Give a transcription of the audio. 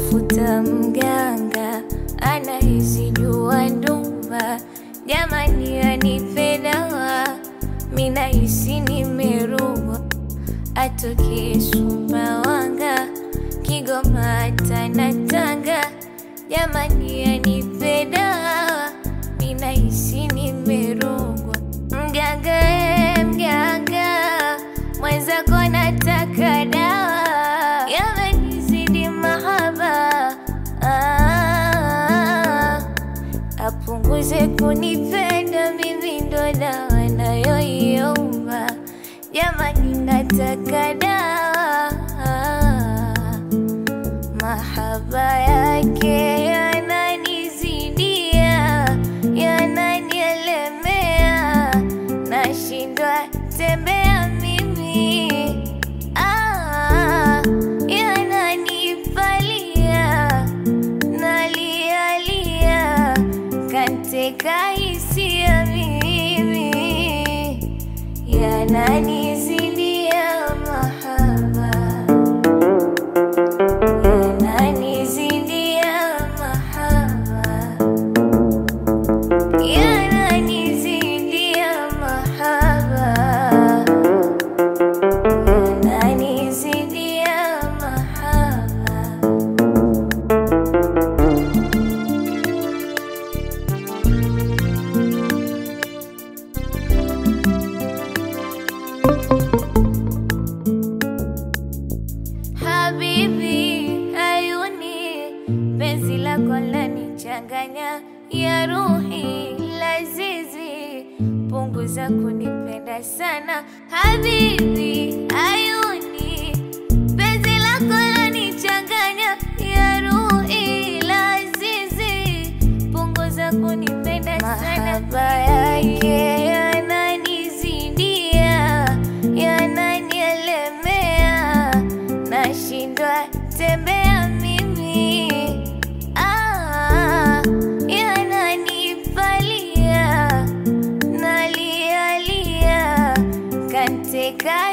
namtafuta mganga anahisi jua ndumba, jamani anipe dawa, minahisi nimerua, atoke Sumbawanga, Kigoma hata na Tanga, jamani anipe dawa, minahisi nimerogwa. Mganga e, mganga mwenzako nataka dawa, yamenizidi mahaba ah, apunguze kunipenda mimi, ndo dawa nayoiomba, jamani nataka dawa mahaba yake yananizidia, yananielemea, nashindwa tembea mimi ah, yananipalia, nalialia, kanteka hisia mimi, yananizidia mahaba yananizidia mahaba, yananizidia mahaba, yananizidia mahaba. Habibi ayuni, penzi lako lanichanganya, ya ruhi lazizi, punguza kunipenda sana. Habibi ayuni, penzi lako lanichanganya, ya ruhi lazizi, punguza kunipenda sana. Mahaba yake yananizidia, yananielemea nashindwa tembea mimi ah, yananipalia nalialia kanteka